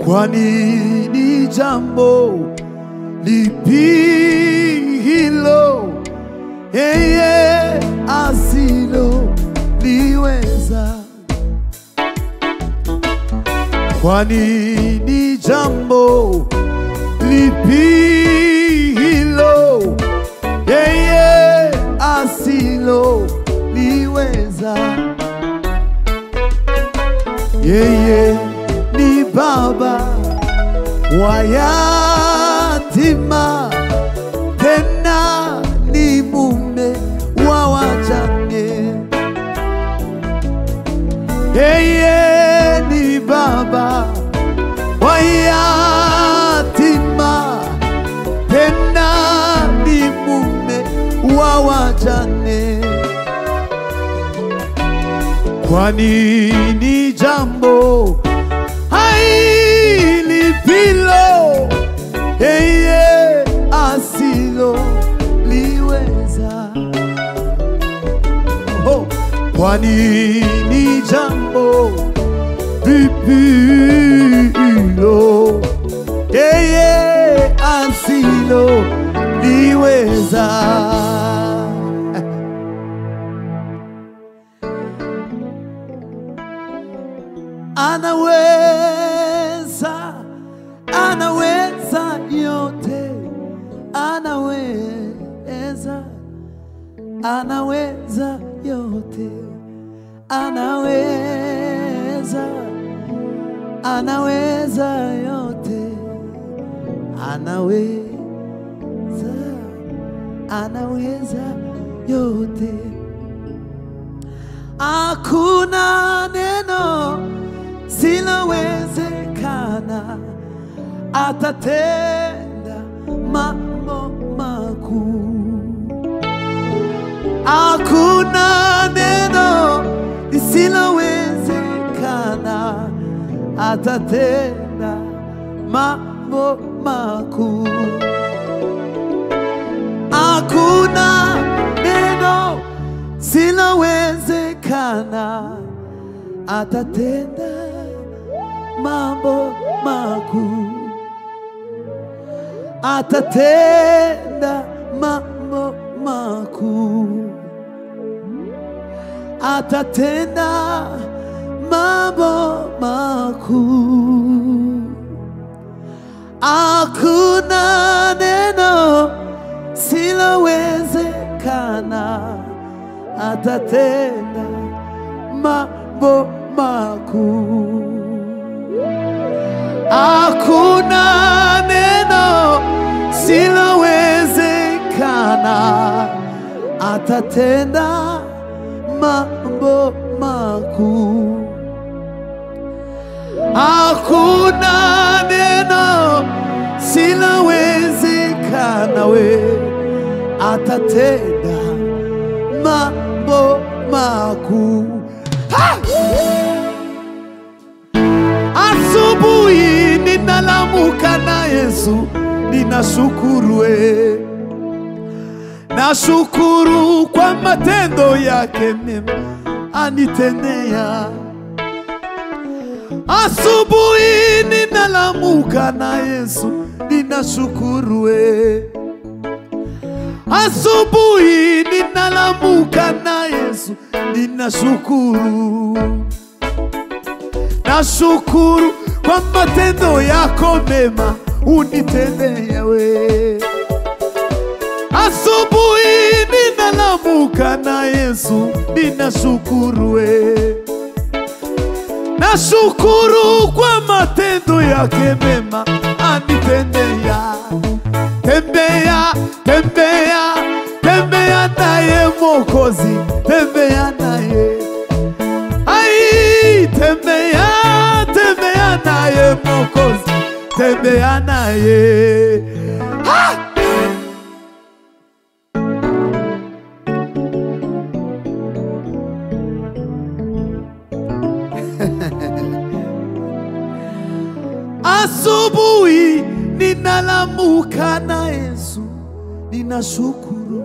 kwani ni jambo lipi hilo yeye asilo liweza? Kwani ni jambo lipi hilo yeye asilo liweza? Yeye ni baba wa yatima, tena ni mume wa wajane. Yeye ni baba wa yatima, tena ni mume wa wajane. Kwani ni jambo hailipilo yeye asilo liweza. Oh, kwani ni jambo lipilo yeye asilo liweza. Anaweza, anaweza yote, anaweza, anaweza yote, anaweza, anaweza yote, anaweza, anaweza yote. Hakuna neno silowezekana, atatenda mambo makuu. Hakuna neno lisilowezekana, atatenda mambo makuu. Hakuna neno silowezekana, atatenda mambo makuu, atatenda mambo makuu, atatenda mambo makuu. Hakuna neno silowezekana, atatenda mambo makuu. Hakuna neno silowezekana, atatenda mambo makuu. Hakuna neno silowezekana, we atatenda mambo makuu. Ha! Asubuhi ninalamuka na Yesu, ninashukuru we, nashukuru kwa matendo yake mema anitendea. Asubuhi ninalamuka na Yesu, ninashukuru we, asubuhi ninalamuka na Yesu, ninashukuru nashukuru kwa matendo yako mema unitendea we. Asubuhi ninalamuka na Yesu, ninashukuru we. Nashukuru kwa matendo yake mema anitendea. Tembea, tembea, tembea naye Mwokozi, tembea naye Ai, tembea, tembea naye Mwokozi, tembea naye. Ha! Asubuhi ninalamuka na Yesu, ninashukuru,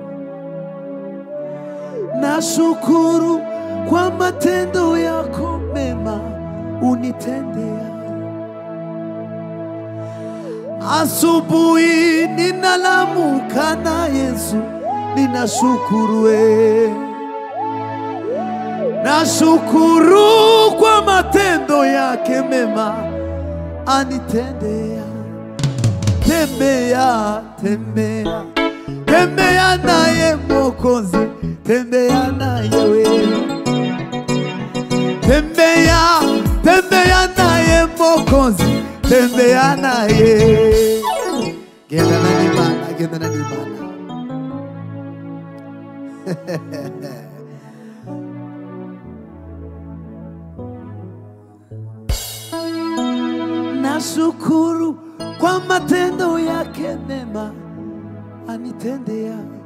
nashukuru kwa matendo yako mema unitendea. asubuhi ninalamuka na Yesu, ninashukuru we, nashukuru kwa matendo yake mema anitendea. Tembea, tembea, tembea naye Mwokozi, tembea naye wewe tembea tembea naye Mwokozi, tembea naye genda na nimana genda na nimana nashukuru kwa matendo yake mema anitendea